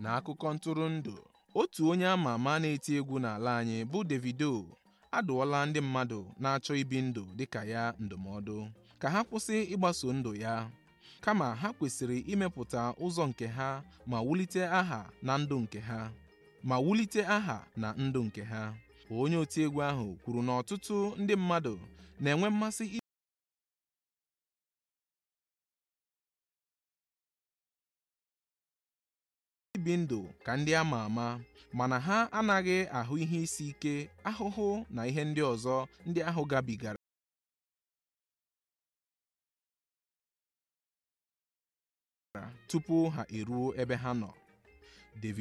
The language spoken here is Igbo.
na akụkọ ntụrụndụ otu onye ama ama na-eti egwu n'ala anyị bụ Davido adụọla ndị mmadụ na-achọ ibi ndụ dịka ya ndụmọdụ ka ha kwụsị ịgbaso ndụ ya kama ha kwesịrị imepụta ụzọ nke ha ma wulite aha na ndụ nke ha ma wulite aha na ndụ nke ha onye otiegwu ahụ kwuru na ọtụtụ ndị mmadụ na-enwe mmasị ibi ndụ ka ndị ama ama mana ha anaghị ahụ ihe isi ike ahụhụ na ihe ndị ọzọ ndị ahụ gabigara tupu ha eruo ebe ha nọ